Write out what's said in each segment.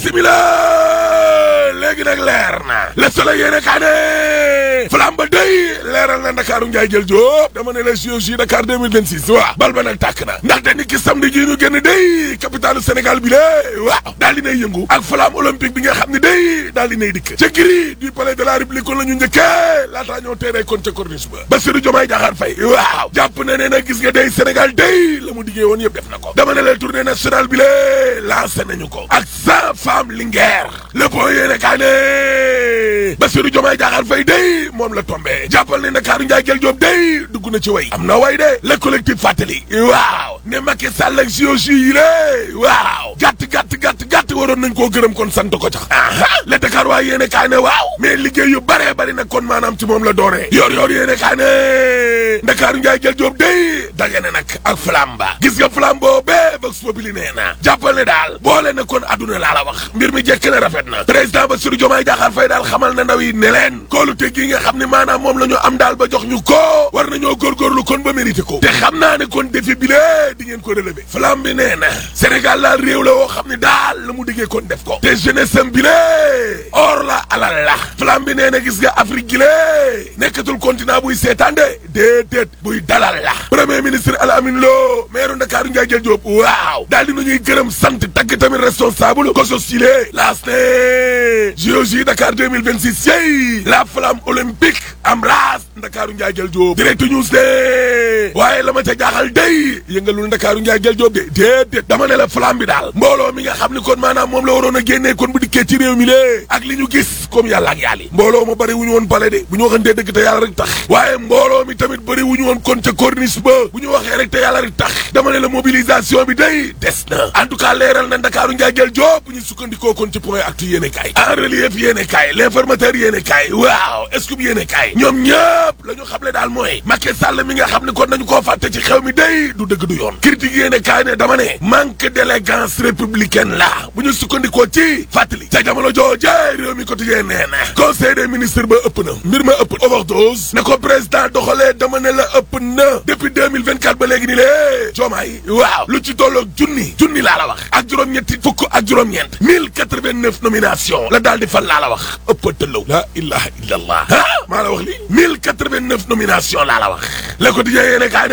bisimila léegi nag leer na le soleil yéene kaa ne flamme ba day leeral na ndakaaru njaay jël jóob dama ne la JOJ Dakar 2026 waaw bal ba nag tàkk na ndaxte ni ki samedi ji ñu génn day capitalu Sénégal bi lée waaw daal di nay yëngu ak flamme olympique bi nga xam ne day daal di nay dikk ca giri du palais de la république kon la ñu njëkkee laataa ñoo teeree kon ca corniche ba Bassirou Diomaye Diakhar Faye waaw jàpp na ne nag gis nga day Sénégal day la mu diggee woon yëpp def na ko dama ne la tournée nationale bi lée lancé nañu ko ak cent femmes linguère le point yéene kaa ne Bassirou Diomaye Diakhar Faye day moom la tombé jàppal ne Ndakaaru Njaay jël Joob day dugg na ci way am na way de le collectif fàttali waaw ne Macky Sall ak JOJ yi lée waaw gàtt gàtt gàtt gàtt waroon nañ koo gërëm kon sant ko cax aha le Dakar waa yéene kaa ne waaw mais liggéey yu bare bari nag kon maanaam ci moom la dooree yor yor yéene kaa ne Ndakaaru Njaay jël Joob day dage na nag ak flamba gis nga flambo bee Vox Populi nee na jàppal ne daal boole na kon adduna laa la wax mbir mi jekk na rafet na président Bassirou Diomaye Diakhar Faye daal xamal na ndaw yi ne leen kóolute gi nga xam ne maanaam moom la ñu am daal ba jox ñu ko war nañoo góorgóorlu kon ba mérité ko te xam naa ne kon défi bi lee di ngeen ko relever flamme bi nee na Sénégal daal réew la woo xam ne daal la mu diggee kon def ko te jeunesse am bi lee or la alal la flamme bi nee na gis nga Afrique gi lee nekkatul continent buy seetaan de déedéet buy dalal la premier ministre Al Amin Lo maire Ndakaaru Ndiaye jël Diop waaw daal di nu ñuy gërëm sant tagg tamit responsable ko sosile laas ne JOJ Dakar 2026 yey la flamme olympique embrasse Ndakaaru Ndiaye jël Diop direct news de waaye la ma ca jaaxal day yëngalul Ndakaaru Ndiaye jël Diop de déedéet dama ne la flamme bi daal mbooloo mi nga xam ni kon maanaam moom la waroon a génnee kon bu dikkee ci réew mi lée ak li ñu gis comme yàlla ak yàlla mbooloo ma bëri wu ñu woon pale de bu ñu waxantee dëgg te yàlla rek tax waaye mbooloo mi tamit bëri wu ñu woon kon ca corniche ba bu ñu waxee rek te yàlla rek tax dama ne la mobilisation bi day des na en tout cas leeral na Ndakaaru Ndiaye jël Diop bu ñu sukkandikoo kon ci point actu yéene kaay en relief yéene kaay l'informateur yéene kaay waaw scoop yéene kaay ñoom ñëpp la ñu xamle daal mooy Macky Sall mi nga xam ne kon nañu koo fàtte ci xew mi day du dëgg du yoon critique yéene kaay ne dama ne manque d'élégance républicaine la bu ñu sukkandikoo ci fàttali ca jamono jooje réew mi quotidien nee na conseil des ministres ba ëpp na mbir ma ëpp overdose ne ko président doxalee dama ne la ëpp na depuis 2024 ba léegi ni lée joomaay waaw lu ci tolloog junni junni laa la wax ak juróom-ñetti fukk ak juróom-ñeent 1089 nomination la daal di fal laa la wax ëpp tëllaw la ilaha illallah ah maa la wax li 1089 nomination laa la wax le quotidien yéene kaa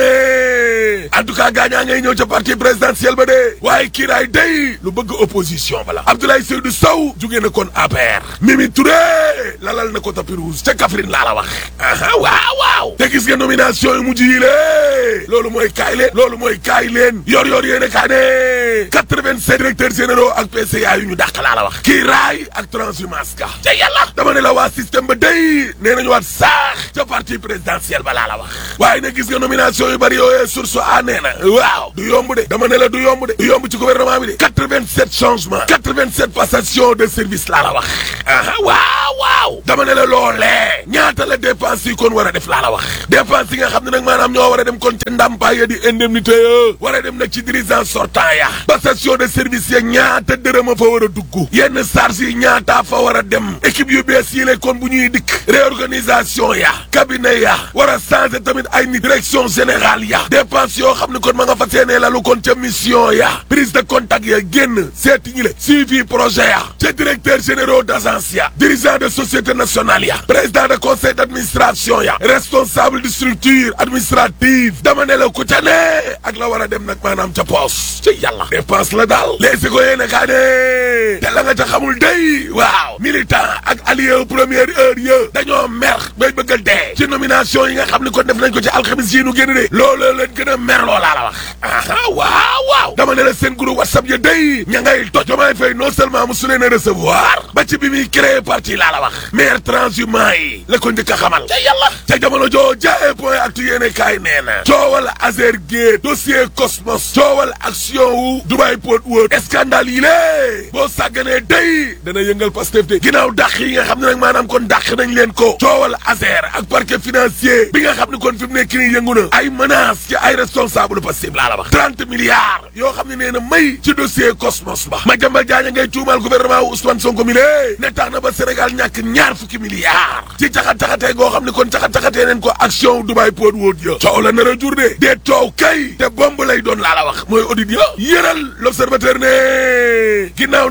ne en tout cas gaañaa ngay ñëw ca parti présidentiel ba de waaye kiiraay day lu bëgg opposition bala Abdoulaye Seydou Sow jugee na kon APR Mimi Touré lalal na ko tapis rouge ca Kaffrine laa la wax aha waaw waaw te gis nga nomination yu mujj yi lée loolu mooy kaay leen loolu mooy kaay leen yor yor yéene kaa ne 87 directeurs généraux ak PCA yu ñu dàq laa la wax kiiraay ak transhumance ga te yàlla dama ne la waa système ba day nee nañu waat saax ca parti présidentiel ba laa la wax waaye nag gis nga nomination yu bari yooyee source a nee na waaw du yomb de dama ne la du yomb de du yomb ci gouvernement bi de 87 changements 87 passation de service laa la wax aha waaw waaw dama ne la loolee ñaata la dépense yi kon war a def laa la wax dépense yi nga xam ne nag maanaam ñoo war a dem kon ca ndàmpaay ya di indemnité ya war a dem nag ci dirigeant sortant ya passation de service ya ñaata dërëm a fa war a dugg yenn charge yi ñaata fa war a dem équipe yu bees yi le kon bu ñuy dikk réorganisation ya cabinet ya war a changer tamit ay nit direction générale ya dépense yoo xam ne kon ma nga fa seenee lalu kon ca mission ya prise de contact ya génn seeti ñi le suivi projet ya ca directeur généraux d'agence ya dirigeant de société nationale ya président de conseil d'administration ya responsable de structure administrative dama ne la ku ca ne ak la war a dem nag maanaam ca poos ci yàlla dépense la daal léegi ko yéene kaa ne te la nga ca xamul day waaw militant ak allié première heure ya dañoo mer bay bëgg a dee ci nomination yi nga xam ne kon def nañ ko ci alxamis yi nu génn de loolu leen gën a mer loolaa la wax aha waaw waaw dama ne la seen groupe whatsapp ya day ña ngay toj Diomaye Faye non seulement mu su leen a recevoir ba ci bi muy créé parti laa la wax maire transhumant yi la ko njëkk a xamal ca yàlla ca jamono joo jaay point actu yéene kaay nee na coowal Azer Gate dossier Cosmos coowal action wu Dubai Port World scandale yi lée boo sàgganee day dana yëngal Pastef de ginnaaw dàq yi nga xam ne nag maanaam kon dàq nañ leen ko coowal Azer ak parquet financier bi nga xam ne kon fi mu nekk nii yëngu na ay menaces ci ay responsable Pastef laa la wax trente milliards yoo xam ne nee na may ci dossier Cosmos ba Madiambal Diagne ngay tuumal gouvernement wu Ousmane Sonko mi lée ne tax na ba Sénégal ñàkk ñaar fukki milliards ci caxat-caxatee goo xam ne kon caxat-caxatee neen ko action wu Dubai Port World ya coow la nar a jur de dee coow te bomb lay doon laa la wax mooy audit ya yëral l'observateur ne ginnaaw nag mbëkk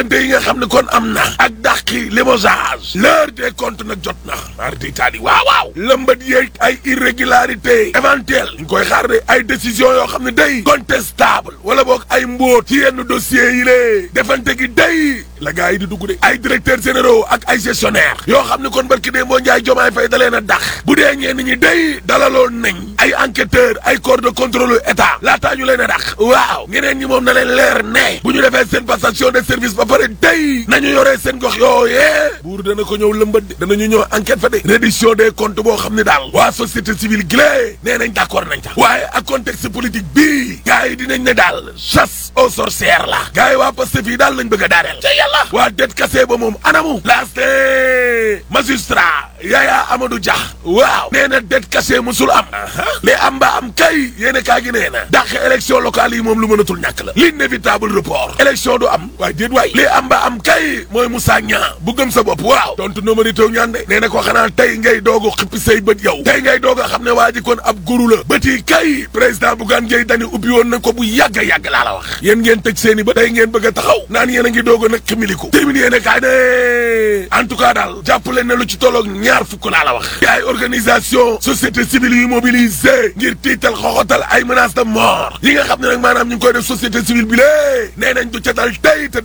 dàqante yi nga xam ne kon am na ak dàqi limogeage l'heure des comptes nag jot na mar di taali waaw waaw lëmbat yeeg ay irrégularité éventuelle ñu koy xaar de ay décision yoo xam ne day contestable wala boog ay mbóot ci yenn dossiers yi lée defante gi day la gars yi di dugg de ay directeurs généraux ak ay gestionnaire yoo xam ne kon barki dee moo njaay jomaay fay da leen a dax bu dee ñeen ñi day dalaloon nañ ay enquêteur ay corps de contrôle état laataa ñu leen a dax waaw ñeneen ñi moom na leen leer ne bu ñu defee seen passation de service ba pare day nañu yoree seen gox yooyee buur dana ko ñëw lëmbat de danañu ñëw enquête fa de reddition des comptes boo xam ne daal waa société civile gilée nee nañ d'accord nañ ca waaye ak contexte politique bii gars yi dinañ ne daal chasse aux sorcières la gars yi waa Pastef yi daal lañ bëgg a daaneel ca yàlla waa det kase ba moom anamu laaste magistrat Yaya Amadou Dia waaw nee na det kase musul am mais am ba am kay yéene kaa gi nee na dàq élection locale yi moom lu mënatul ñàkk la l'inévitable report élection du am waaye déet waay li am ba am kay mooy Moussa Niang bu gëm sa bopp waaw tontu no mari taw ñaan de nee na ko xanaa tey ngay doog a xippi say bët yow tey ngay doog a xam ne waa ji kon ab guru la bët yi kay président Bougane Gueye Dany ubbi woon na ko bu yàgg a yàgg laa la wax yéen ngeen tëj seen i ba tey ngeen bëgg a taxaw naan yéen a ngi doog a nag ximiliku terminé yéene kaay ne en tout cas daal jàppale ne lu ci tolloog ñaar fukk laa la wax ay organisation société civile yu mobilisé ngir tiital xoxotal ay menaces de mort yi nga xam ne nag maanaam ñu ngi koy def société civile bi lée nee nañ du ca dal tey te